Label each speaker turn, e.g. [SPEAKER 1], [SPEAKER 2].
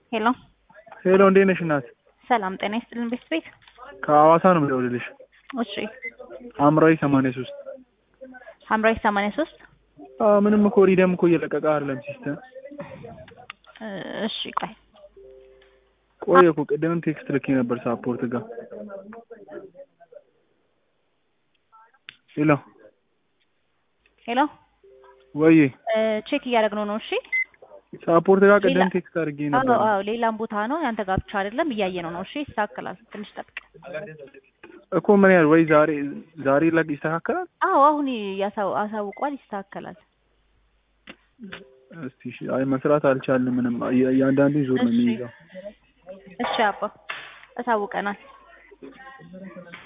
[SPEAKER 1] ሄሎ
[SPEAKER 2] ሄሎ እንዴት ነሽ እናት?
[SPEAKER 1] ሰላም ጤና ይስጥልን ቤት ቤት
[SPEAKER 2] ከሐዋሳ ነው የምደውልልሽ።
[SPEAKER 1] እሺ
[SPEAKER 2] ሐምራዊ ሰማንያ ሶስት
[SPEAKER 1] ሐምራዊ ሰማንያ ሶስት
[SPEAKER 2] ምንም እኮ ሪደም እኮ እየለቀቀ አይደለም ሲስተም።
[SPEAKER 1] እሺ ቆይ
[SPEAKER 2] ቆየ እኮ ቅድምም ቴክስት ልኬ ነበር ሳፖርት ጋር። ሄሎ
[SPEAKER 1] ሄሎ
[SPEAKER 2] ወይ
[SPEAKER 1] ቼክ እያደረግነው ነው። እሺ
[SPEAKER 2] ሳፖርት ጋር ቅድም
[SPEAKER 1] ሌላ-
[SPEAKER 2] ቴክስት አድርጌ
[SPEAKER 1] አዎ
[SPEAKER 2] ነበር።
[SPEAKER 1] አዎ ሌላም ቦታ ነው ያንተ ጋር ብቻ አይደለም እያየነው ነው። እሺ ይስተካከላል። ትንሽ ጠብቅ።
[SPEAKER 2] እኮ ምን ያህል ወይ ዛሬ ዛሬ ላይ ይስተካከላል?
[SPEAKER 1] አዎ አሁን ያሳው- አሳውቋል። ይስተካከላል።
[SPEAKER 2] እስቲ እሺ። አይ መስራት አልቻልንም ምንም እያ- እያንዳንዱን ዙር ነው
[SPEAKER 1] እሺ።
[SPEAKER 2] የሚይዘው።
[SPEAKER 1] እሺ አባ አሳውቀናል።